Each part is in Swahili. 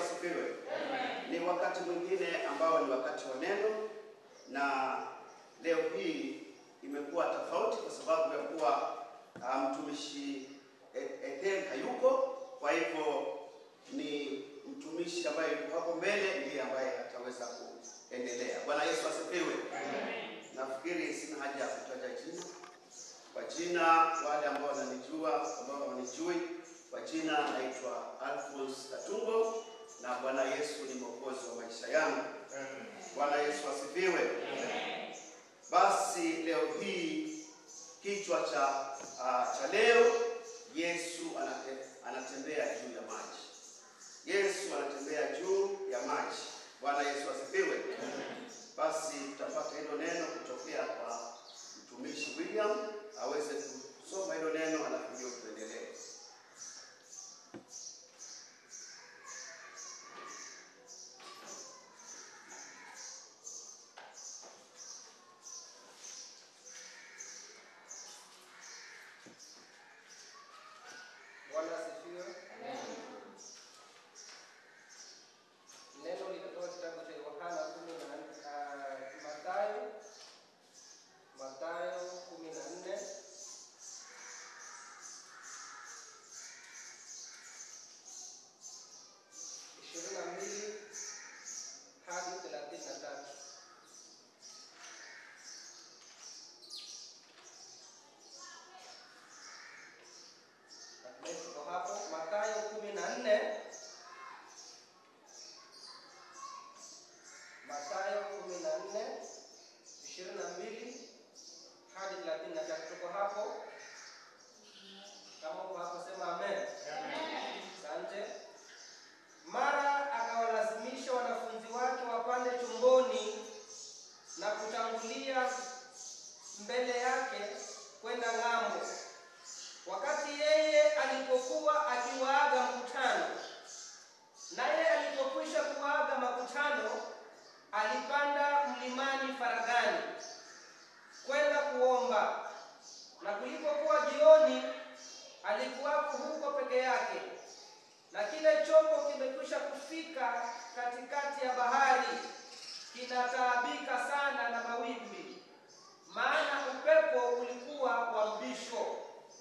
asifiwe. Ni wakati mwingine ambao ni wakati wa neno, na leo hii imekuwa tofauti kwa sababu ya kuwa ah, mtumishi E- Ethel hayuko, kwa hivyo ni mtumishi ambaye yuko hapo mbele ndiye ambaye ataweza kuendelea. Bwana Yesu asifiwe. Nafikiri sina haja ya kutaja jina kwa jina, wale ambao wananijua, ambao wanijui kwa jina, naitwa Alphonse Katungo na Bwana Yesu ni mwokozi wa maisha yangu. Bwana Yesu asifiwe. Basi leo hii kichwa cha uh, cha leo, Yesu anate, anatembea juu ya maji. Yesu anatembea juu ya maji. Bwana Yesu asifiwe. Basi tutapata hilo neno kutokea kwa mtumishi William aweze kusoma hilo neno, alafu ndio tuendelee. Bwana asifiwe. Neno linatoka kitabu cha Yohana kumi na ah, Mathayo Mathayo kumi na nne ishirini na mbili hadi thelathini na tatu. Tuko hapo Mathayo kumi na nne Mathayo kumi na nne ishirini na mbili hadi thelathini na tatu. Tuko hapo, kama uko hapo sema amen. Asante. Mara akawalazimisha wanafunzi wake wapande chomboni na kutangulia mbele yake kwenda ng'ambo. Wakati yeye alipokuwa akiwaaga mkutano, naye alipokwisha kuaga makutano, alipanda mlimani faragani kwenda kuomba. Na kulipokuwa jioni, alikuwako huko peke yake, na kile chombo kimekwisha kufika katikati ya bahari, kinataabika sana na mawimbi, maana upepo ulikuwa wa mbisho.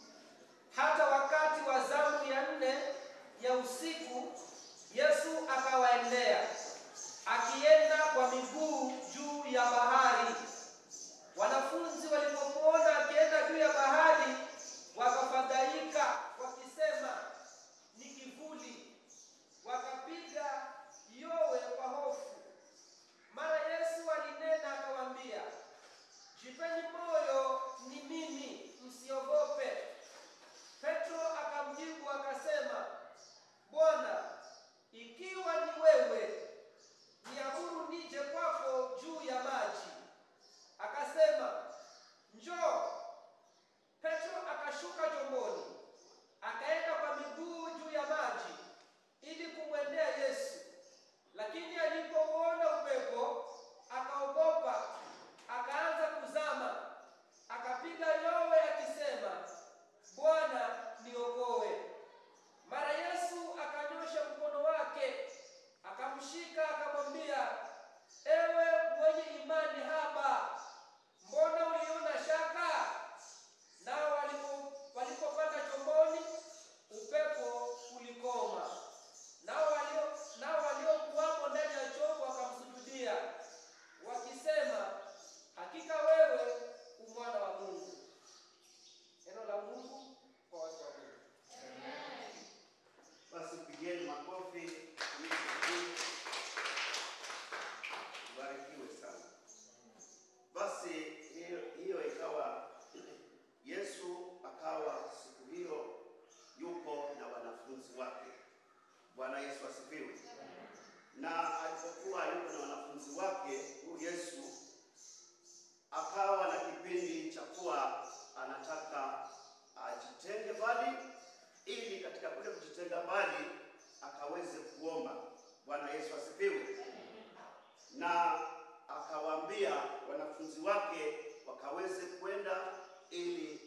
Hata wakati wa zamu ya nne ya usiku, Yesu akawaendea akienda kwa miguu juu ya bahari. Wanafunzi walipomwona akienda juu ya bahari, wakafadhaika wakisema, ni kivuli, wakapiga yowe kwa hofu. Mara Yesu alinena akawaambia, jipeni moyo, ni mimi, msiogope. Petro akamjibu akasema, Bwana, ikiwa ni wewe, niamuru nije kwako juu ya maji. Akasema, njoo. Petro akashuka chomboni, akaenda kwa miguu juu ya maji ili kumwendea Yesu. Lakini alipouona upepo, akaogopa, akaanza kuzama, akapiga yowe akisema, Bwana niokoe. Mara Yesu akanyosha mkono wake, akamshika, akamwambia, ewe mwenye imani haba, mbona uliona shaka? Nao walipo- walipopanda chomboni, upepo ulikoma. Nao walio nao waliokuwamo ndani ya chombo wakamsujudia wakisema, hakika wewe u mwana wa Mungu. Neno la Mungu kwa watu wa Mungu. Basi pigeni makofi. Barikiwe sana. Basi hiyo, hiyo ikawa Yesu akawa siku hiyo yuko na wanafunzi wake. Bwana Yesu asifiwe. Na alipokuwa yuko na wanafunzi wake, huyu Yesu akawa na kipindi cha kuwa anataka ajitenge mbali ili katika kule kujitenga mbali akaweze kuomba. Bwana Yesu asifiwe. Na akawaambia wanafunzi wake wakaweze kwenda ili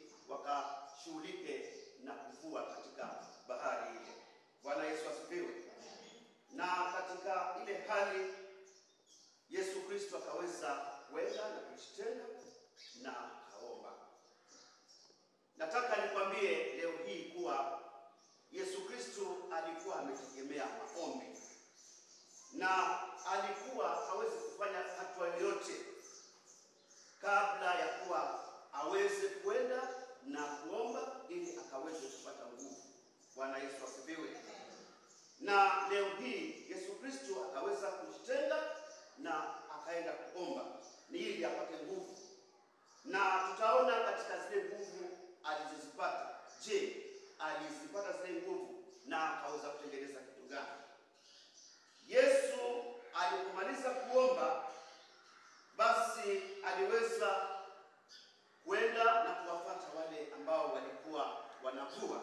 wakashughulike na kuvua katika bahari ile. Bwana Yesu asifiwe. na katika ile hali Yesu Kristo akaweza kwenda na kujitenga na akaomba. Nataka nikwambie leo hii kuwa Yesu Kristo alikuwa ametegemea maombi na alikuwa hawezi kufanya hatua yoyote kabla ya kuwa aweze kwenda na kuomba ili akaweze kupata nguvu. Bwana Yesu asifiwe. Na leo hii Yesu Kristo akaweza kujitenga na akaenda kuomba ni ili apate nguvu, na tutaona katika zile nguvu alizozipata. Je, alizipata zile nguvu na akaweza kutengeneza kitu gani? Yesu alipomaliza kuomba, basi aliweza kwenda na kuwafuata wale ambao walikuwa wanavua,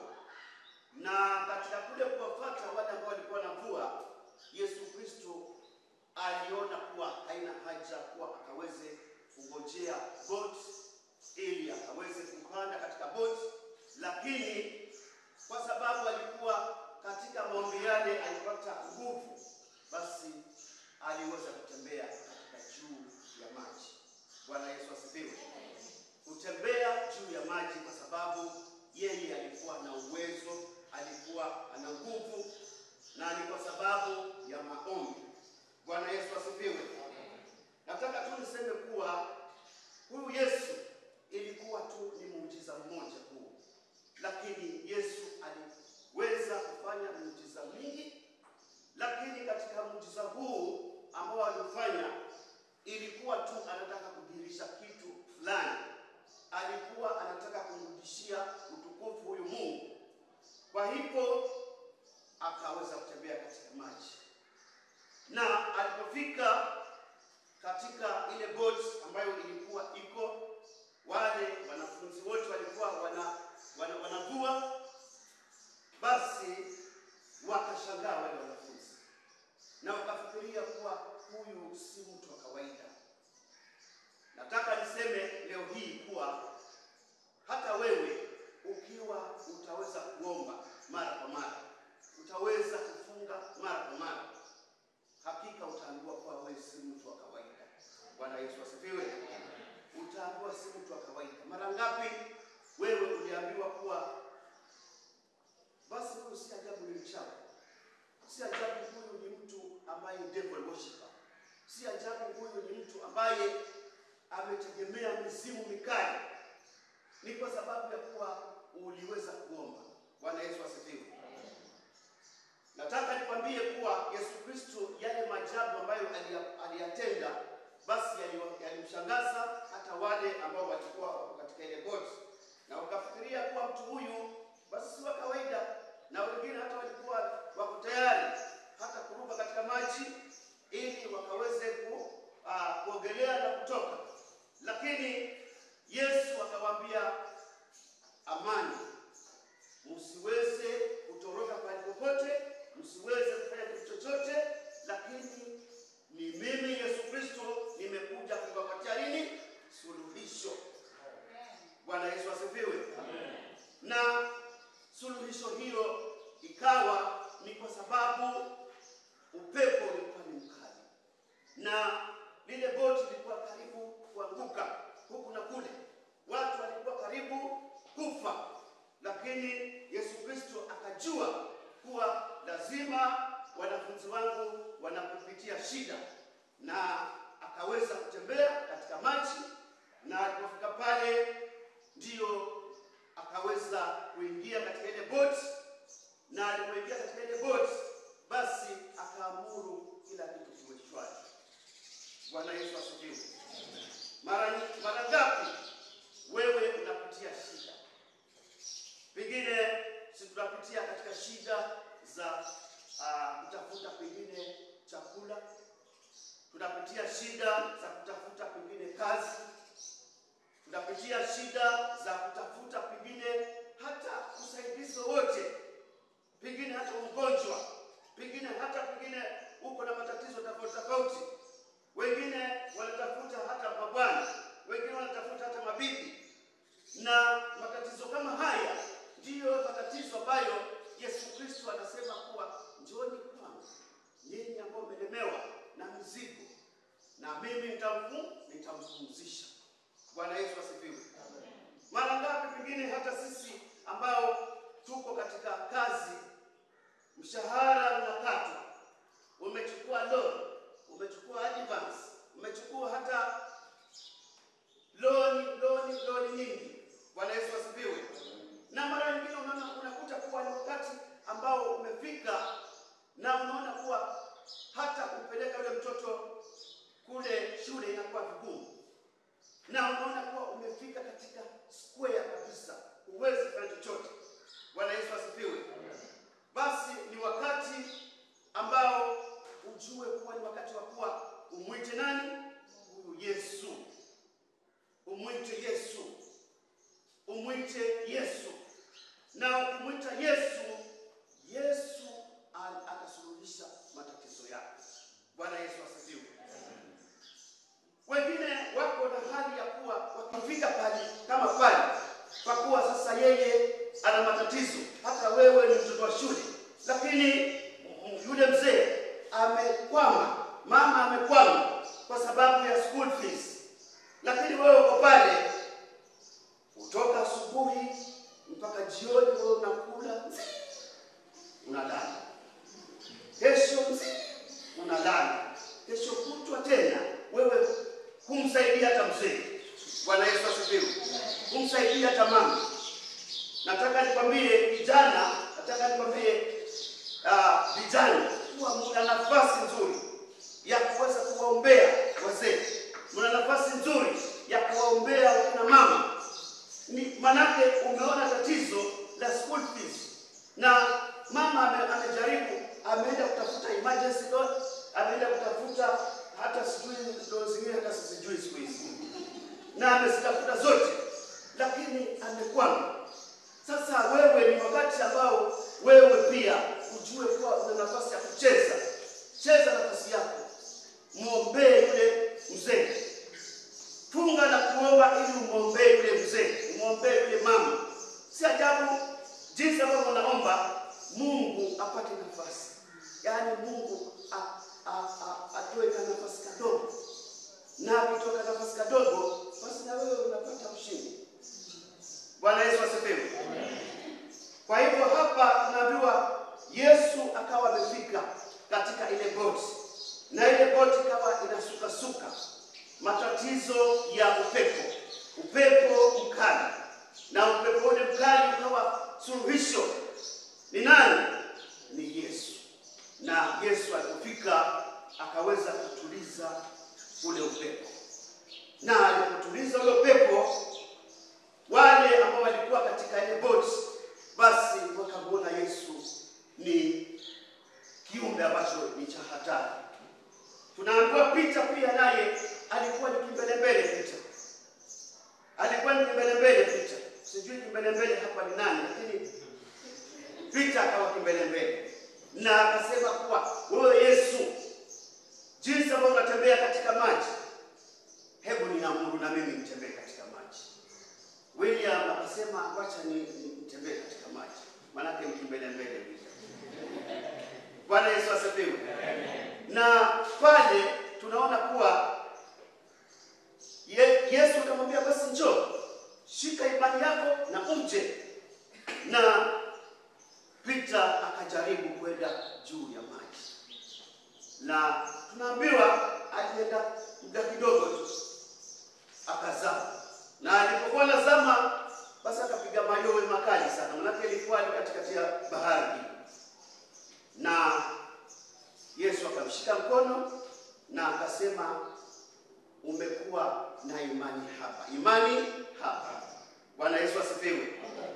na katika kule kuwafuata wale ambao walikuwa wanavua, Yesu Kristo aliona kuwa haina haja kuwa akaweze kungojea boti ili akaweze kupanda katika boti, lakini kwa sababu alikuwa katika maombi yale alipata nguvu, basi aliweza kutembea katika juu ya maji. Bwana Yesu asifiwe. Kutembea juu ya maji kwa sababu yeye alikuwa na uwezo, alikuwa ana nguvu, na ni kwa sababu ya maombi. Bwana Yesu asifiwe. Nataka tu niseme kuwa huyu Yesu ilikuwa tu ni muujiza mmoja huu, lakini Yesu aliweza kufanya muujiza mingi, lakini katika muujiza huu ambao alifanya ilikuwa tu anataka kudhihirisha kitu fulani, alikuwa anataka kumrudishia utukufu huyu Mungu. Kwa hivyo akaweza kutembea katika maji na alipofika katika ile boti ambayo ilikuwa iko, wale wanafunzi wote walikuwa wana, wana, wanavua, basi wakashangaa wale wanafunzi na wakafikiria kuwa huyu si mtu wa kawaida. Nataka niseme leo hii kuwa hata wewe ukiwa utaweza kuomba mara kwa mara, utaweza kufunga mara kwa mara hakika utaambiwa kuwa wewe si mtu wa kawaida. Bwana Yesu asifiwe. Utaambiwa si mtu wa kawaida. Mara ngapi wewe uliambiwa kuwa basi huyu si ajabu ni mchawi, si ajabu huyu ni mtu ambaye devil worshiper, si ajabu huyu ni mtu ambaye ametegemea mizimu mikali. Ni kwa sababu ya kuwa uliweza kuomba. Bwana Yesu asifiwe. Nataka nikwambie kuwa Yesu Kristo yale maajabu ambayo aliyatenda basi yalimshangaza hata wale ambao walikuwa wako katika ile boti, na wakafikiria kuwa mtu huyu basi si wa kawaida, na wengine hata walikuwa wako tayari hata kuruka katika maji ili wakaweze ku, uh, kuogelea na kutoka, lakini Yesu akawaambia amani, msiweze kutoroka pale popote msiweze kufanya kitu chochote, lakini ni mimi Yesu Kristo nimekuja kuwapatia nini? Suluhisho. Bwana Yesu asifiwe. Na suluhisho hilo ikawa ni kwa sababu upepo ulikuwa ni mkali na lile boti lilikuwa karibu kuanguka huku na kule, watu walikuwa karibu kufa, lakini Yesu Kristo akajua kuwa lazima wanafunzi wangu wanapopitia shida, na akaweza kutembea katika maji, na alipofika pale ndiyo akaweza kuingia katika ile boti, na alipoingia katika ile boti, basi akaamuru kila kitu kiwe shwari. Bwana Yesu asifiwe. Mara mara ngapi wewe unapitia shida? Pengine si tunapitia katika shida za uh, kutafuta pengine chakula, tunapitia shida za kutafuta pengine kazi, tunapitia shida za kutafuta pengine hata usaidizi wowote, pengine hata ugonjwa, pengine hata pengine uko na matatizo tofauti tofauti. Wengine wanatafuta hata mabwana, wengine wanatafuta hata mabibi, na matatizo kama haya ndiyo matatizo ambayo Yesu Kristo anasema kuwa njooni kwangu nitamfu nitampumzisha. Bwana Yesu asifiwe. Mara ngapi pengine hata sisi ambao tuko katika kazi, mshahara unakatwa, umechukua loan, umechukua advance, umechukua hata loan loan loan nyingi. Bwana Yesu asifiwe. Na mara nyingine unaona unakuta kuwa ni wakati ambao umefika na unaona kuwa hata kupeleka yule mtoto kule shule inakuwa vigumu, na unaona kuwa umefika katika square kabisa, huwezi kufanya chochote. Bwana Yesu asifiwe. Basi ni wakati ambao ujue kuwa ni wakati wa kuwa umwite nani? Huyu Yesu, umwite Yesu, umwite Yesu. Na ukimwita Yesu, Yesu al- atasuluhisha matatizo yako. Bwana Yesu asifiwe. Wengine wako na hali ya kuwa wakifika pale kama pale, kwa kuwa sasa yeye ana matatizo, hata wewe ni mtoto wa shule, lakini mm, yule mzee amekwama, mama amekwama kwa sababu ya school fees, lakini wewe uko pale, kutoka asubuhi mpaka jioni, wewe unakula unalala, kesho mzima unalala, kesho kutwa tena wewe humsaidia hata mzee. Bwana Yesu asifiwe. Humsaidia hata mama. Nataka nikwambie vijana, nataka nikwambie ah, vijana kuwa mna nafasi nzuri ya kuweza kuwaombea wazee, mna nafasi nzuri ya kuwaombea wakina mama ni manake umeona tatizo la school fees na mama ame, amejaribu ameenda kutafuta emergency loan ameenda kutafuta hata sijui loan zingine hata sijui siku hizi na amezitafuta zote lakini amekwama sasa wewe ni wakati ambao wewe pia ujue kuwa una nafasi ya kucheza cheza nafasi yako mwombee yule mzee funga na kuomba ili umwombee yule mzee, umwombee yule mama. Si ajabu jinsi ambavyo unaomba Mungu apate nafasi, yaani Mungu a- a- a- atoe ka nafasi kadogo, na akitoka nafasi kadogo, basi na wewe unapata ushindi. Bwana Yesu asifiwe. Kwa hivyo hapa tunaambiwa Yesu akawa amefika katika ile boti, na ile boti ikawa inasukasuka, matatizo ya upepo, upepo mkali, na upepo ule mkali ukawa suluhisho. Ni nani? Ni Yesu. Na Yesu alipofika akaweza kutuliza ule upepo, na alipotuliza ule upepo wale ambao walikuwa katika ile boti basi wakamwona Yesu ni kiumbe ambacho ni cha hatari. Tunaambiwa Pita pia naye alikuwa ni kimbelembele. Pita alikuwa ni kimbelembele. Pita sijui kimbelembele hapa ni nani, lakini Pita akawa kimbelembele na akasema kuwa wewe Yesu, jinsi ambavyo unatembea katika maji, hebu ninaamuru na mimi nitembee katika maji. William akasema wacha ni ni- nitembee katika maji, maanake ni kimbelembele vile. Bwana Yesu asifiwe. Na pale tunaona kuwa ye, Yesu akamwambia basi njoo, shika imani yako na uje. Na Pita akajaribu kwenda juu ya maji, na tunaambiwa alienda muda kidogo tu akazama, na alipokuwa nazama, basi akapiga mayowe makali sana, manake ilikuwa ni katikati ya bahari na Yesu akamshika mkono na akasema, umekuwa na imani hapa, imani hapa. Bwana Yesu asifiwe.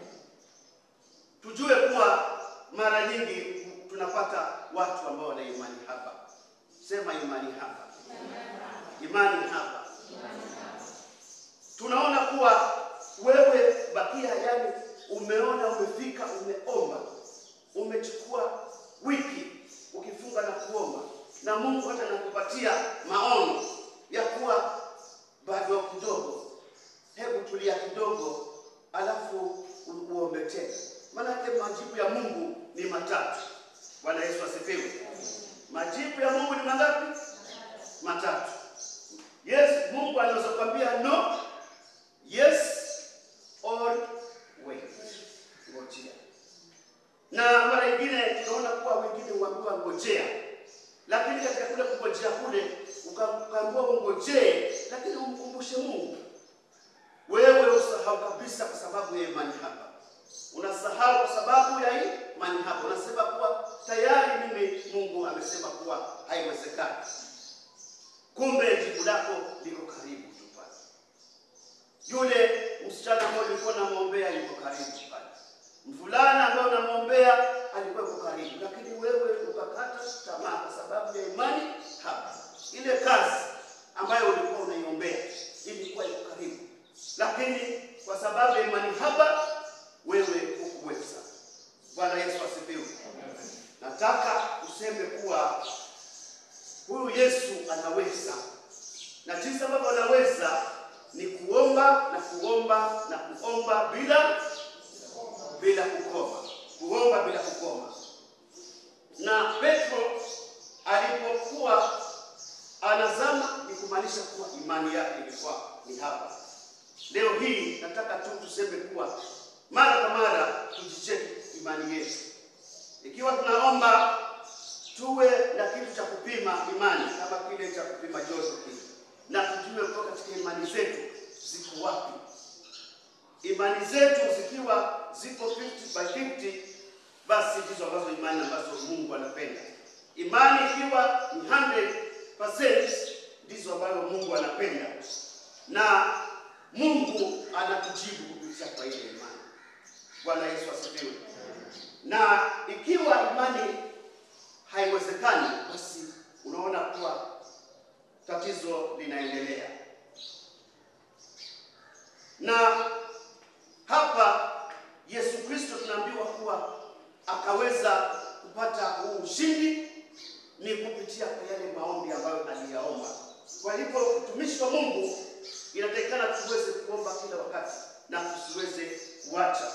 Tujue kuwa mara nyingi tunapata watu ambao wana imani hapa. Sema imani hapa, imani hapa. Tunaona kuwa wewe bakia, yani umeona, umefika, umeomba, umechukua wiki ukifunga na kuomba, na Mungu hata nakupatia maono ya kuwa bado kidogo, hebu tulia kidogo, alafu u- uombe tena, maanake majibu ya Mungu ni matatu. Bwana Yesu asifiwe. Majibu ya Mungu ni mangapi? Matatu. Yesu katika kule kungojea kule uka- ukaambiwa ungojee, lakini umkumbushe Mungu. Wewe usahau kabisa kwa sababu ya imani hapa, unasahau kwa sababu ya hii imani hapa, unasema kuwa tayari mimi Mungu amesema kuwa haiwezekani. Kumbe jibu lako liko karibu tu pale. Yule msichana ambaye ulikuwa unamwombea yuko karibu pale, mvulana ambaye unamwombea alikuwa yuko karibu, lakini wewe ukakata tamaa kwa sababu ya imani hapa. Ile kazi ambayo ulikuwa unaiombea ilikuwa iko karibu, lakini kwa sababu ya imani hapa wewe hukuweza. Bwana Yesu asifiwe. Nataka useme kuwa huyu Yesu anaweza, na jinsi ambavyo anaweza ni kuomba na kuomba na kuomba bila bila kukoma, kuomba bila kukoma. Na Petro alipokuwa anazama, ni kumaanisha kuwa imani yake ilikuwa ni hapa. Leo hii nataka tu tuseme kuwa mara kwa mara tujicheki imani yetu, ikiwa tunaomba tuwe na kitu cha kupima imani kama kile cha kupima joto kile, na tujue kutoka katika imani zetu ziko wapi. Imani zetu zikiwa ziko 50 by 50, basi ndizo ambazo imani ambazo Mungu anapenda. Imani ikiwa ni 100% ndizo ambazo Mungu anapenda, na Mungu anatujibu kupitia kwa ile imani. Bwana Yesu asifiwe. Na ikiwa imani haiwezekani, basi unaona kuwa tatizo linaendelea. Na hapa Yesu Kristo tunaambiwa kuwa akaweza kupata huu ushindi ni kupitia kwa yale maombi ambayo aliyaomba. Kwa hivyo utumishi wa Mungu inatakikana tuweze kuomba kila wakati na tusiweze kuacha.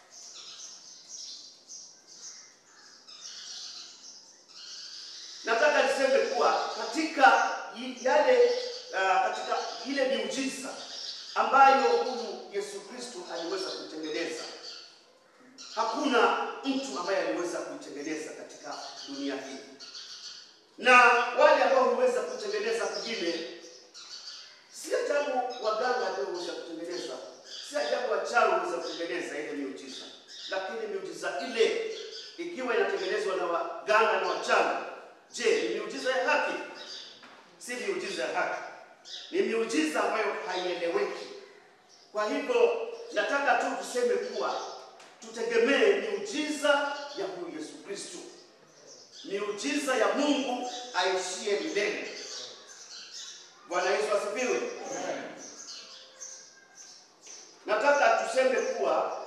Nataka niseme kuwa katika i- yale uh, katika ile miujiza ambayo huyu Yesu Kristo aliweza kutengeneza, hakuna mtu ambaye aliweza kuitengeneza katika dunia hii, na wale ambao huweza kutengeneza kwingine, si ajabu waganga ndio huweza kutengeneza, si ajabu wachawi huweza kutengeneza ile miujiza, lakini miujiza ile ikiwa inatengenezwa na waganga na wachawi, je, ni miujiza ya haki? Si miujiza ya haki, ni miujiza ambayo haieleweki. Kwa hivyo nataka tu tuseme kuwa tutegemee miujiza ya huyu Yesu Kristo, miujiza ya Mungu aishie milele. Bwana Yesu asifiwe. Nataka tuseme kuwa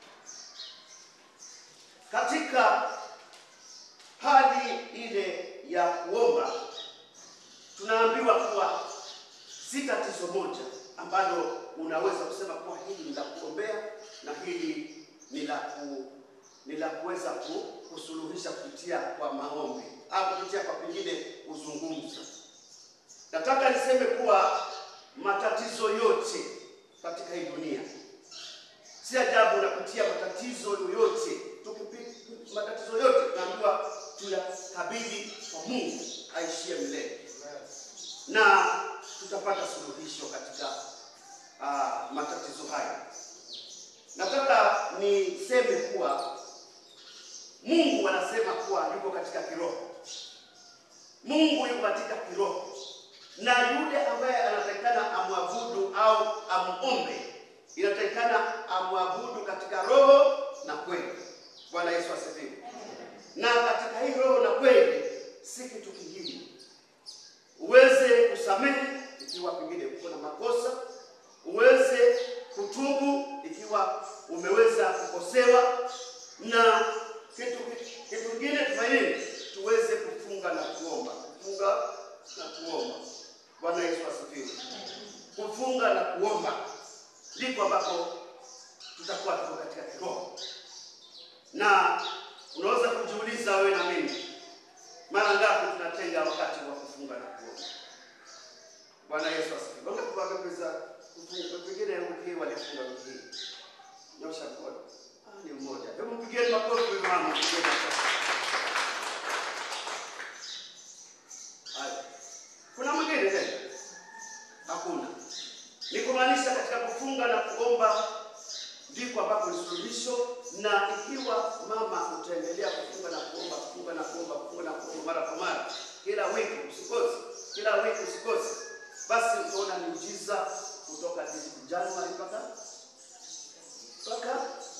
katika hali ile ya kuomba tunaambiwa kuwa si tatizo moja ambalo unaweza kusema kuwa hili ni la kuombea na hili ni la ku, ni la kuweza ku, kusuluhisha kupitia kwa maombi au kupitia kwa pengine kuzungumza. Nataka niseme kuwa matatizo yote katika hii dunia, si ajabu unapitia matatizo yoyote. Tukipi- matatizo yote tunaambiwa tuyakabidhi kwa Mungu aishie milele na tutapata suluhisho katika uh, matatizo haya. Nataka niseme kuwa Mungu anasema kuwa yuko katika kiroho. Mungu yuko katika kiroho, na yule ambaye anatakikana amwabudu au amuombe, inatakikana amwabudu katika roho na kweli. Bwana Yesu asifiwe. Na katika hii roho na kweli si kitu kingine uweze kusamehe ikiwa pengine uko na makosa, uweze kutubu ikiwa umeweza kukosewa, na kitu kitu kingine tufanye tuweze kufunga na kuomba, kufunga na kuomba. Bwana Yesu asifiwe. Kufunga na kuomba ndipo ambapo tutakuwa tuko katika kiroho, na unaweza kujiuliza wewe na mimi mara ngapi tunatenga wakati wa kufunga na kuomba? Bwana Yesu asifiwe. Wangapi wameweza kufunga? Pengine wiki hii walifunga wiki hii, nyosha mkono. Ah, ni mmoja. Hebu mpigieni makofi huyu mama, mpigieni makofi. kufunga na kuomba ndiko ambako ni suluhisho, na ikiwa mama utaendelea kufunga na kuomba, kufunga na kuomba, kufunga na kuomba mara kwa mara, kila wiki usikose, kila wiki usikose, basi utaona miujiza kutoka Januari mpaka mpaka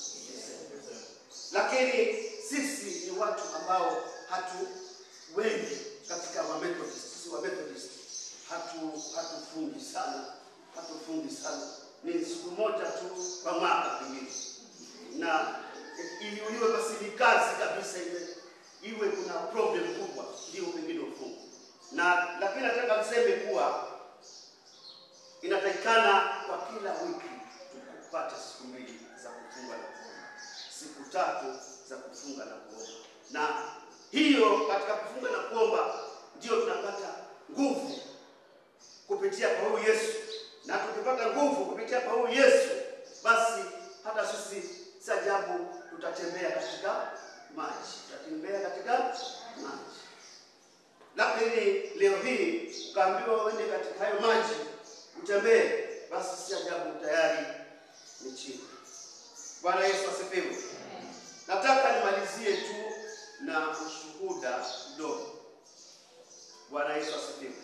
lakini sisi ni watu ambao hatu wengi katika wa Methodist, sisi wa Methodist hatu hatufungi sana, hatufungi sana, ni siku moja tu kwa mwaka pengine, na iliuliwe basi ni kazi kabisa, iwe iwe kuna problem kubwa, ndio pengine ufungu na, lakini nataka niseme kuwa inatakikana kwa kila wiki tupate siku mbili za kufunga na kuomba, siku tatu za kufunga na kuomba, na hiyo katika kufunga na kuomba ndio tunapata nguvu kupitia kwa huyu Yesu, na tukipata nguvu kupitia kwa huyu Yesu, basi hata sisi si ajabu tutatembea katika maji, tutatembea katika maji. Lakini leo hii ukaambiwa uende katika hayo maji utembee, basi si ajabu tayari ni chini. Bwana Yesu asifiwe. Nataka nimalizie tu na ushuhuda mdogo. Bwana Yesu asifiwe.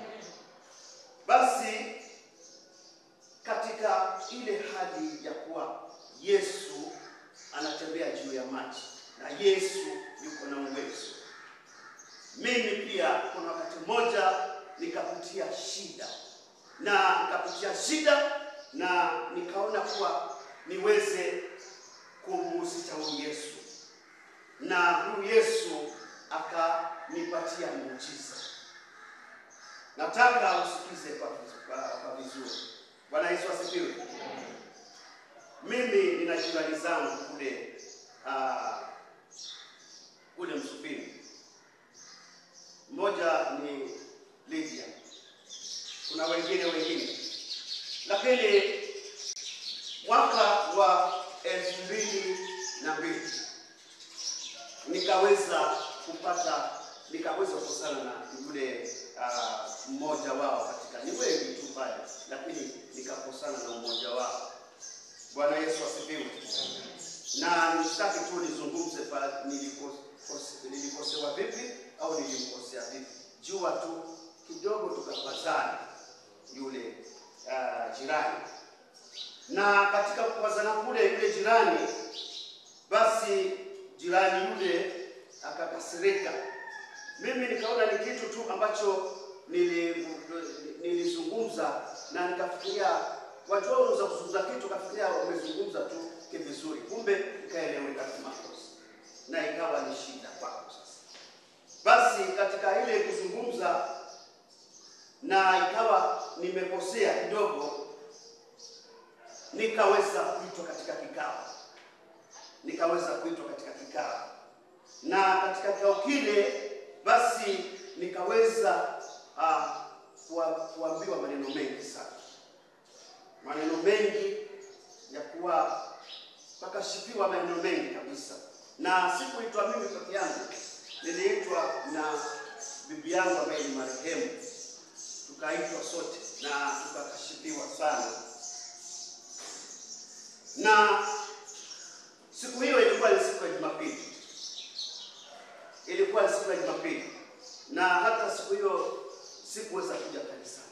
Basi katika ile hali ya kuwa Yesu anatembea juu ya maji na Yesu yuko na uwezo, mimi pia kuna wakati mmoja nikapitia shida na nikapitia shida na nikaona kuwa niweze kumhusisha huyu Yesu, na huyu Yesu akanipatia muujiza. Nataka usikize kwa, kwa, kwa vizuri. Bwana Yesu asifiwe. Mimi nina jirani zangu kule uh, kule Msupini. Mmoja ni Lydia, kuna wengine wengine, lakini mwaka wa elfu mbili na mbili nikaweza kupata nikaweza kukosana na yule uh, mmoja wao katika, ni wengi tu pale, lakini nikakosana na mmoja wao. Bwana Yesu asifiwe. Na nisitaki tu nizungumze pa nilikose- nilikosewa vipi au nilimkosea vipi, jua tu kidogo tukapazana yule uh, jirani, na katika kupazana kule yule jirani, basi jirani yule akakasirika. Mimi nikaona ni kitu tu ambacho nili- nilizungumza na nikafikiria, wajua, unaweza kuzungumza kitu ukafikiria umezungumza tu kivizuri, kumbe ikaeleweka kimakosa na ikawa ni shida kwako. Sasa basi, katika ile kuzungumza na ikawa nimekosea kidogo, nikaweza kuitwa katika kikao, nikaweza kuitwa katika kikao, na katika kikao kile basi nikaweza uh, kuwa, kuambiwa maneno mengi sana, maneno mengi ya kuwa pakashipiwa maneno mengi kabisa, na sikuitwa mimi peke yangu, niliitwa na bibi yangu ambaye ni marehemu, tukaitwa sote na tukakashipiwa sana, na siku hiyo ilikuwa ni siku ya Jumapili, ilikuwa ni siku ya Jumapili na hata siku hiyo sikuweza kuja kanisani,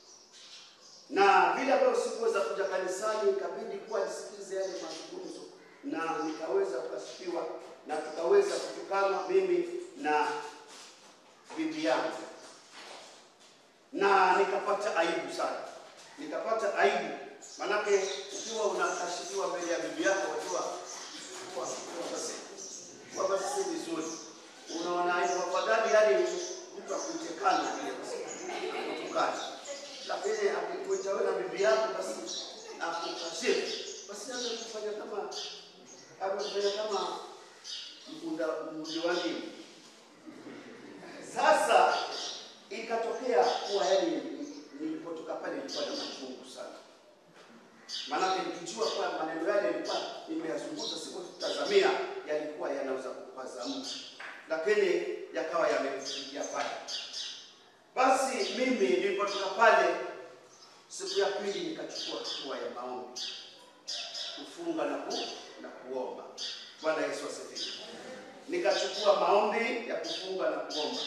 na vile ambavyo sikuweza kuja kanisani, ikabidi kuwa nisikize yale mazungumzo, na nikaweza kukasifiwa na tukaweza kutukana mimi na bibi yangu, na nikapata aibu sana, nikapata aibu. Manake ukiwa unakashifiwa mbele ya bibi yako, wajua kwamba si vizuri, unaona aibu. Afadhali yani mtu akuitekana ile kutukana, lakini akikuita wewe na bibi yako, basi akukashifu, basi hata kufanya kama akufanya kama mkunda mdiwani. Sasa ikatokea kuwa yani, nilipotoka pale nilikuwa na machungu sana, maanake nikijua kwa maneno yale nilikuwa nimeyazungumza, sikutazamia yalikuwa yanaweza kupaza mtu, lakini yakawa yamefikia pale. Basi mimi nilipotoka pale siku ya pili nikachukua hatua ya maombi, kufunga na, ku, na kuomba. Bwana Yesu asifiwe. Nikachukua maombi ya kufunga na kuomba,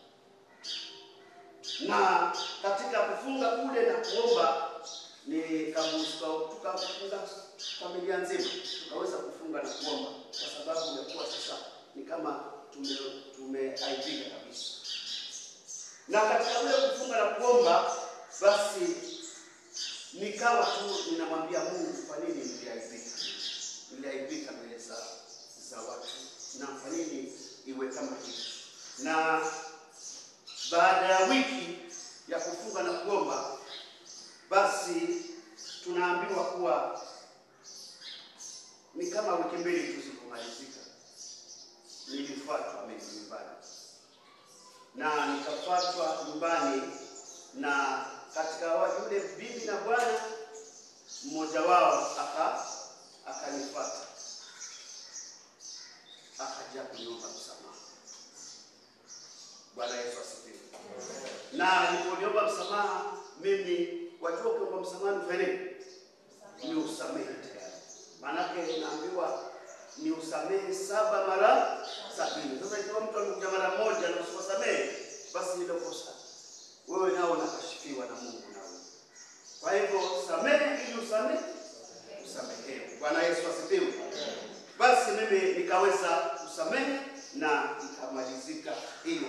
na katika kufunga kule na kuomba nikamuska- tukafunga familia nzima, tukaweza kufunga na kuomba, kwa sababu ya kuwa sasa ni kama tume tumeaibika kabisa. Na katika kule kufunga na kuomba, basi nikawa tu ninamwambia Mungu, kwa nini niliaibika? Niliaibika mbele za za watu, na kwa nini iwe kama hivi? Na baada ya wiki ya kufunga na kuomba, basi tunaambiwa kuwa ni kama wiki mbili tu zilipomalizika, nilifuatwa mimi nyumbani na nikafuatwa nyumbani, na katika wa- yule bibi na bwana mmoja wao aka akanifuata akaja kuniomba msamaha. Bwana Yesu asifiwe. Na nilipoliomba msamaha, mimi wajua, ukiomba msamaha ni ufanye nini? Ni usamehe tayari, maanake naambiwa ni usamehe saba mara sabini. Sasa ikiwa mtu amekuja mara moja na usiwasamehe, basi hilo kosa wewe nao unakashifiwa na Mungu nawe. Kwa hivyo samehe ili usamehe usamehewe. Bwana Yesu asifiwe. Basi mimi nikaweza kusamehe na ikamalizika hiyo.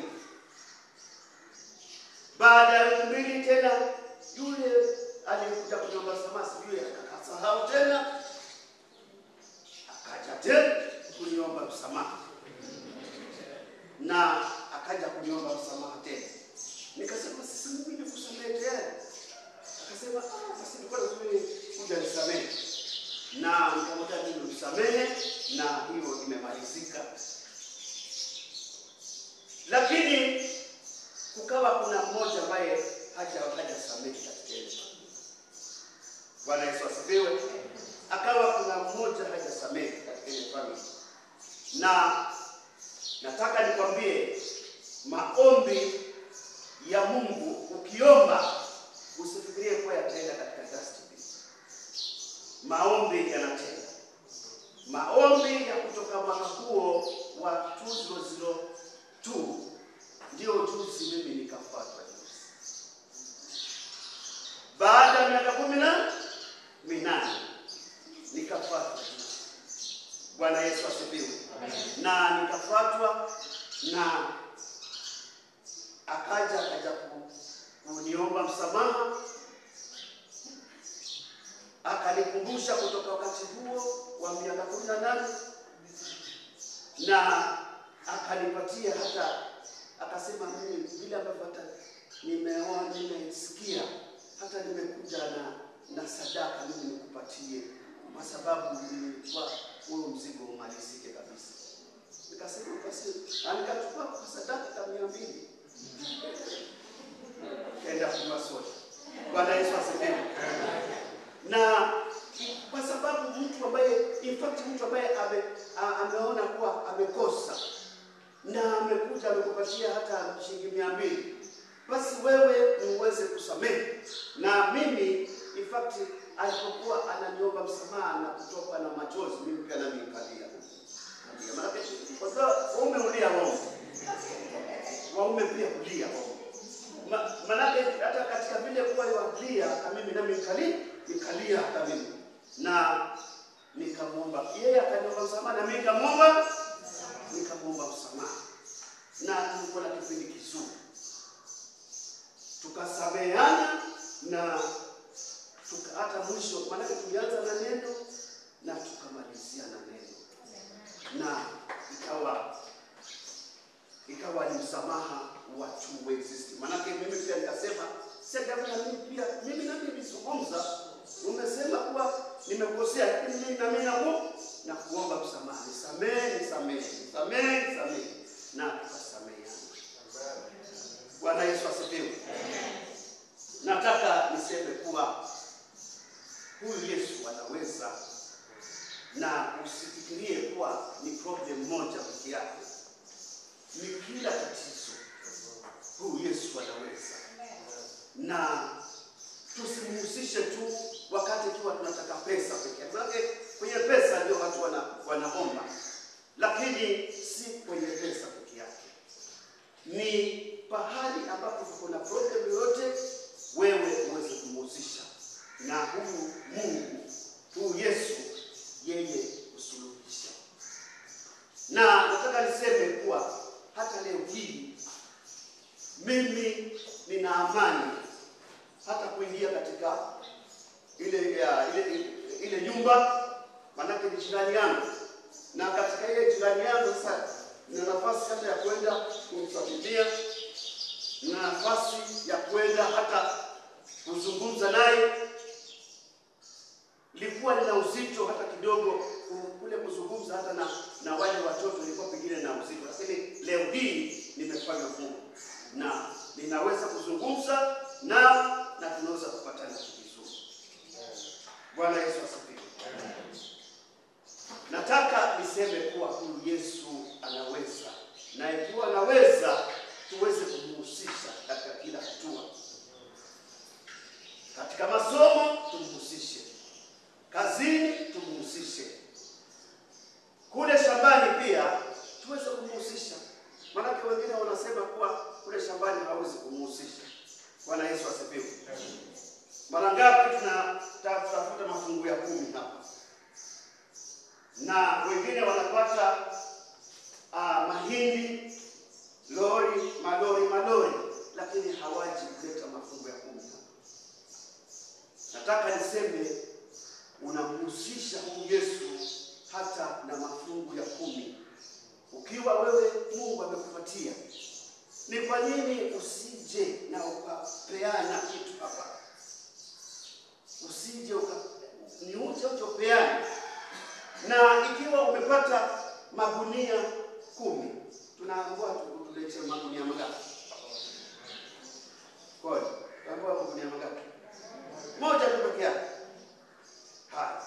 Baada ya wiki mbili tena yule aliyekuja kuniomba msamaha sijui akasahau tena, akaja tena kuniomba msamaha na akaja kuniomba msamaha tena. Nikasema sisi Mungu nikusamehe tena. Akasema ah, basi nilikuwa nazuri kuja nisamehe, na nikamwambia mimi msamehe, na hiyo imemalizika. Lakini kukawa kuna mmoja ambaye haja hajasamehe katika ile familia. Bwana Yesu asifiwe. Akawa kuna mmoja hajasamehe katika ile familia, na nataka nikwambie maombi ya Mungu ukiomba usifikirie kuwa yataenda katika dustbin. Maombi yanatenda. Maombi ya kutoka mwaka huo wa 2002 ndio juzi mimi nikafuatwa juzi, baada ya miaka kumi na minane nikafuatwa juzi. Bwana Yesu asifiwe. Na nikafuatwa na akaja akaja ku- kuniomba msamaha, akanikumbusha kutoka wakati huo wa miaka kumi na nane na akanipatia hata akasema, mimi vile ambavyo hata nimeoa nimesikia, hata nimekuja na na sadaka mimi nikupatie, kwa sababu nilikuwa huo mzigo umalizike kabisa. Nikasema basi, na nikachukua kwa sadaka kama mia mbili kaenda kunywa soda. Bwana Yesu asifiwe. Na kwa sababu mtu ambaye in fact mtu ambaye ame, a- ameona kuwa amekosa na amekuja amekupatia hata shilingi mia mbili, basi wewe ni uweze kusamehe. Na mimi in fact alipokuwa ananiomba msamaha na kutoka na machozi, mimi pia nami nikalia. Nikalia. Maanake kwa sababu waume hulia waume, waume pia hulia waume Ma- manake hata katika vile kuwa walia na mimi nami nikali nikalia hata mimi na nikamwomba yeye akaniomba msamaha na mimi nikamwomba nikamwomba msamaha na tulikuwa na kipindi kizuri tukasameheana na tuka, hata mwisho maanake tulianza na neno na tukamalizia na neno na ikawa ikawa ni msamaha wa two way system. Manake mimi pia nikasema sasa na mimi pia mimi na mimi nilizungumza, umesema kuwa nimekosea, lakini mimi na mimi naku na kuomba msamaha, nisamehe, nisamehe, nisamehe, nisamehe, na tukasameheana. Bwana Yesu asifiwe. Nataka niseme kuwa huyu Yesu anaweza, na usifikirie kuwa ni problem moja peke yake ni kila tatizo huyu Yesu anaweza, na tusimhusishe tu wakati ikiwa tunataka pesa pekee yake. Maanake kwenye pesa ndio watu wana, wanaomba, lakini si kwenye pesa peke yake. Ni pahali ambapo kuna problem yoyote, wewe uweze kumhusisha na huyu Mungu, huyu Yesu, yeye usuluhisha. Na nataka niseme kuwa hata leo hii mimi nina amani hata kuingia katika ile ya, ile, ile, ile nyumba, manake ni jirani yangu, na katika ile jirani yangu sasa nina nafasi hata ya kwenda kumsalimia, nina nafasi ya kwenda hata kuzungumza naye. Ilikuwa nina uzito hata kidogo ku- kule kuzungumza hata na, na wale watoto, ilikuwa pengine na uzito, lakini leo hii nimefanya Mungu na ninaweza kuzungumza nao na tunaweza kupatana vizuri. Bwana Yesu asifiwe. Nataka niseme kuwa huyu Yesu anaweza, na ikiwa anaweza, tuweze kumhusisha katika kila hatua. Katika masomo tumhusishe, kazini tumhusishe, kule shambani pia tuweze kumhusisha. Maanake wengine wanasema kuwa kule shambani hawezi kumhusisha. Bwana Yesu asifiwe. Mara ngapi tunatafuta mafungu ya kumi hapa, na wengine wanapata ah, mahindi lori malori malori, lakini hawaji kuleta mafungu ya kumi hapa. Nataka niseme unamhusisha huyu Yesu hata na mafungu ya kumi. Ukiwa wewe Mungu amekupatia, ni kwa nini usije na ukapeana kitu hapa? Usije uka ni uje uchopeane. Na ikiwa umepata magunia kumi, tunaambiwa tu- tulete magunia mangapi? Kwa hiyo tunaambiwa magunia mangapi? Moja tu peke yake. Haya,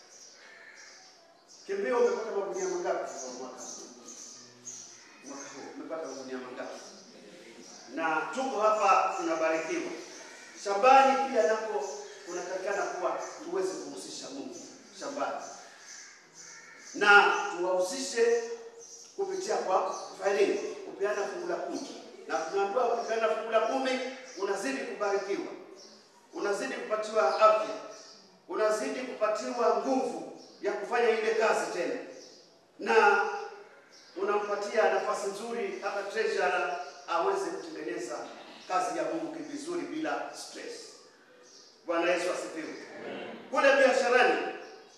kimbio, umepata magunia mangapi kwa mwaka huu? Mwaka huu umepata magunia mangapi? Na tuko hapa tunabarikiwa. Shambani pia nako kunatakikana kuwa tuweze kumhusisha Mungu shambani, na tuwahusishe kupitia kwa kufanya nini? Kupeana fungu la kumi, na tunaambiwa kupeana fungu la kumi unazidi kubarikiwa unazidi kupatiwa afya, unazidi kupatiwa nguvu ya kufanya ile kazi tena, na unampatia nafasi nzuri hata treasurer aweze kutengeneza kazi ya Mungu vizuri bila stress. Bwana Yesu asifiwe. Kule biasharani,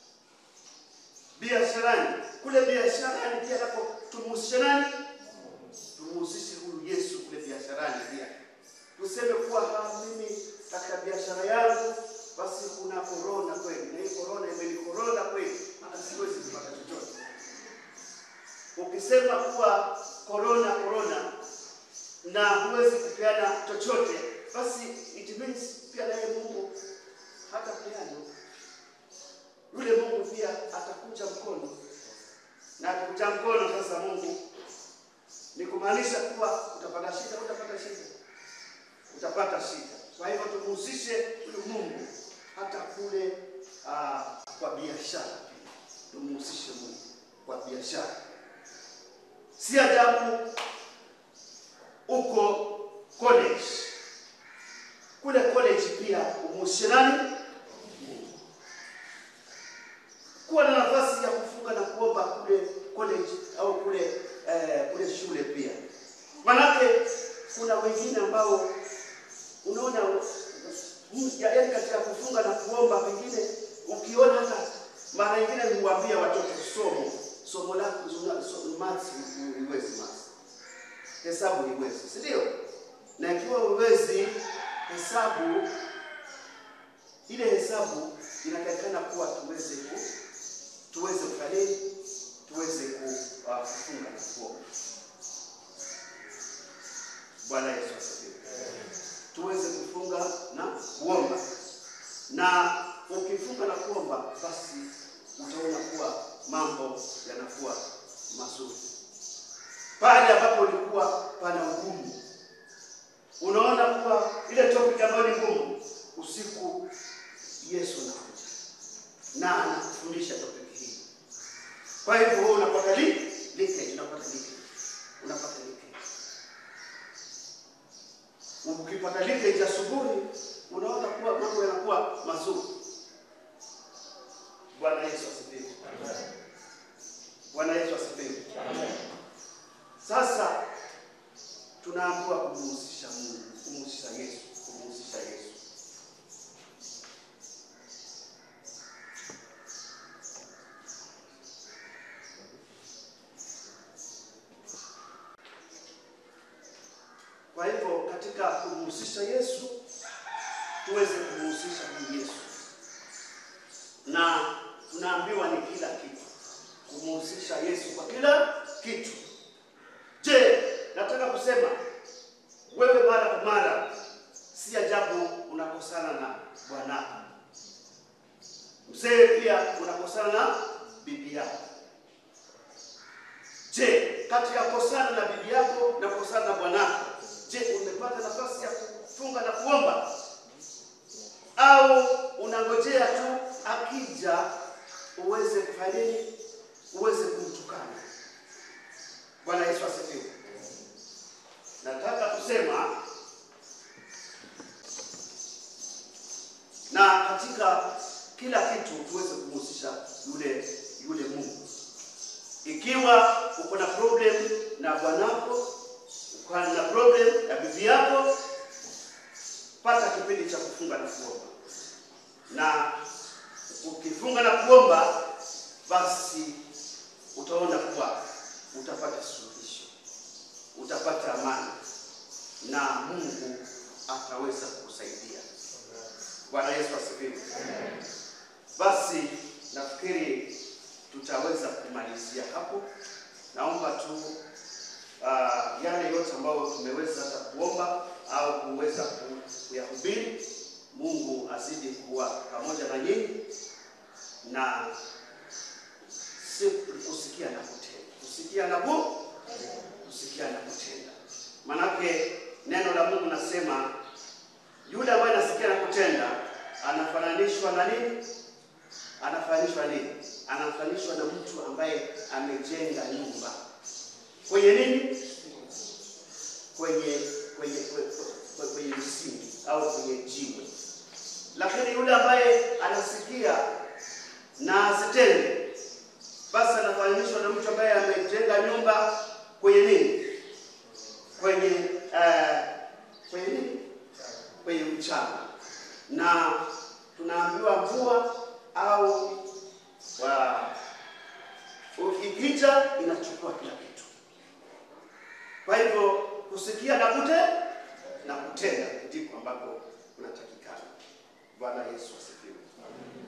biasharani, kule biasharani pia napo tumhusishe nani? Tumhusishe huyu Yesu kule biasharani pia tuseme kuwa ha, mimi katika biashara yangu basi kuna korona kweli, na hii korona imenikorona kweli, hata siwezi kupata chochote. Ukisema kuwa korona korona na huwezi kupeana chochote, basi it means pia naye Mungu hata peana yule Mungu pia atakuja mkono, na akikuja mkono sasa Mungu ni kumaanisha kuwa utapata shida, utapata shida utapata shida. Kwa hivyo tumhusishe huyu Mungu hata kule ah, kwa biashara pia, tumhusishe Mungu kwa biashara. Si ajabu uko college, kule college pia umhusishe nani? Mungu. Kuwa na nafasi ya kufunga na kuomba kule college au kule eh, kule shule pia, manake kuna wengine ambao unaona mm, ya- yaani katika kufunga na kuomba, pengine ukiona hata mara nyingine niwaambia watoto somo somo lako zuna- so- maths huiwezi maths, hesabu huiwezi, si ndio? Na ikiwa huiwezi hesabu, ile hesabu inatakikana kuwa tuweze ku tuweze kufanya nini? Tuweze ku, uh, kufunga na kuomba. Bwana Yesu asifiwe tuweze kufunga na kuomba, na ukifunga na kuomba, basi utaona kuwa mambo yanakuwa mazuri. Pale ambapo ulikuwa pana ugumu, unaona kuwa ile topic ambayo ni ngumu, usiku siku Yesu anakuja na anakufundisha topic hii. Kwa hivyo wewe unapata li leakage, unapata leakage, unapata leakage. Ukipata leakage asubuhi, unaona kuwa mambo yanakuwa mazuri. Bwana Yesu asifiwe. Bwana Yesu asifiwe. Sasa tunaambiwa kumhusisha Mungu, kumhusisha Yesu, kumhusisha Yesu. Kwa hivyo katika kumhusisha Yesu tuweze kumhusisha huyu Yesu, na tunaambiwa ni kila kitu, kumhusisha Yesu kwa kila kitu. Je, nataka kusema wewe mara kwa mara, si ajabu unakosana na bwanako. Mzee pia unakosana na bibi yako. Je, kati ya kosana na bibi yako na kosana na bwanako, je, umepata nafasi ya kufunga na kuomba au unangojea tu akija uweze kufanya nini? Uweze kumtukana. Bwana Yesu asifiwe. Nataka kusema na katika kila kitu tuweze kumhusisha yule yule Mungu. Ikiwa uko na problem na bwanako, uko na problem na bibi yako, pata kipindi cha kufunga na kuomba, na ukifunga na kuomba, basi utaona kuwa utapata suluhisho, utapata amani na Mungu ataweza kukusaidia. Bwana Yesu asifiwe. Basi nafikiri tutaweza kumalizia hapo. Naomba tu uh, yale yote ambayo tumeweza hata kuomba au kuweza ku- kuyahubiri, Mungu azidi kuwa pamoja na nyinyi na si kusikia na kutenda, kusikia na ku kusikia na kutenda. Manake neno la Mungu nasema yule ambaye anasikia na kutenda anafananishwa na nini? Anafananishwa nini? Anafananishwa na mtu ambaye amejenga nyumba kwenye nini? Kwenye kwenye kwenye, kwenye msingi au kwenye jiwe. Lakini yule ambaye anasikia na asitende, basi anafananishwa na mtu ambaye amejenga nyumba kwenye nini? Kwenye eh, kwenye nini? Kwenye mchanga, na tunaambiwa mvua au wa ikija inachukua kila kitu. Kwa hivyo kusikia na kute na kutenda ndiko ambako kunatakikana. Bwana Yesu asifiwe.